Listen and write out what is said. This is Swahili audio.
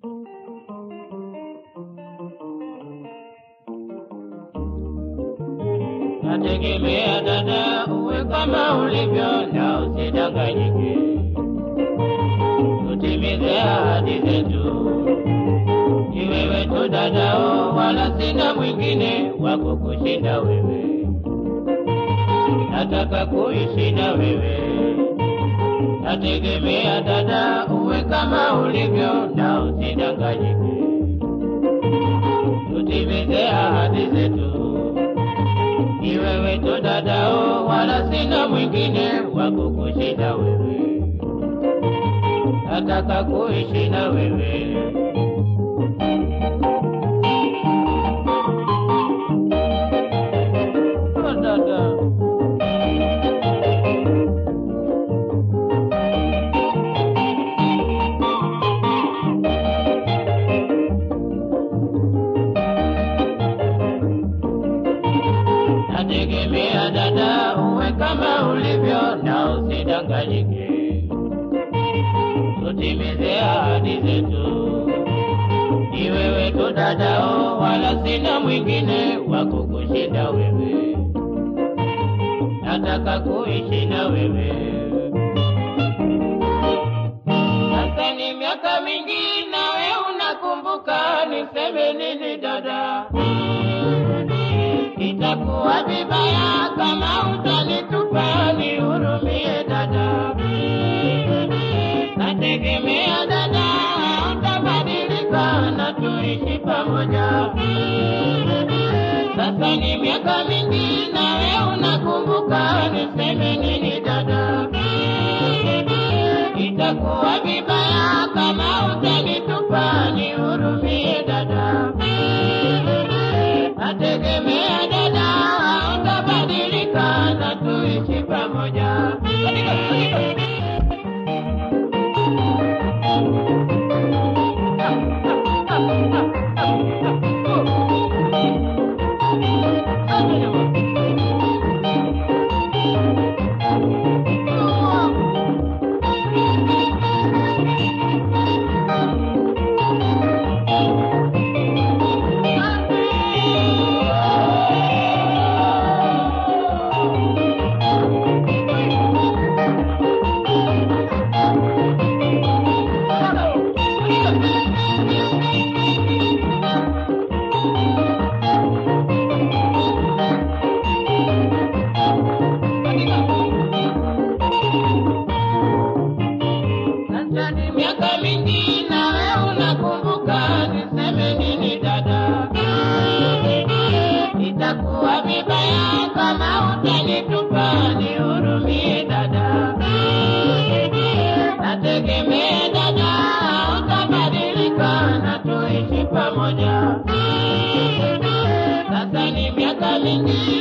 Nategemea dada, uwe kama ulivyo na usidanganyike, tutimize ahadi zetu. Ni wewe tu dadao, wala sina mwingine wa kukushinda wewe. Nataka kuishi na wewe, nategemea dada, uwe kama ulivyo na usidanganyike, tutimize ahadi zetu. Ni wewe tu dadao, wala sina mwingine wa kukushinda wewe. Nataka kuishi na wewe. Oh, dada. Nategemea dada, uwe kama ulivyo na usidanganyike, tutimize ahadi zetu. Ni wewe tu dadao, wala sina mwingine wa kukushinda wewe. Nataka kuishi na wewe. Sasa ni miaka mingi, nawe unakumbuka, niseme nini dada? Itakuwa vibaya kama utanitupa, nihurumie dada. Nategemea dada, utabadilika na tuishi pamoja. Sasa ni miaka mingi, nawe unakumbuka, niseme nini dada? Itakuwa vibaya kama utanitupa, nihurumie dada. Nategemea dada, utabadilika na tuishi pamoja. Sasa ni miaka mingi, nawe unakumbuka, niseme nini dada? Itakuwa vibaya kama utanitupa, nihurumie dada. Nategemea dada, utabadilika na tuishi pamoja. Sasa ni miaka mingi,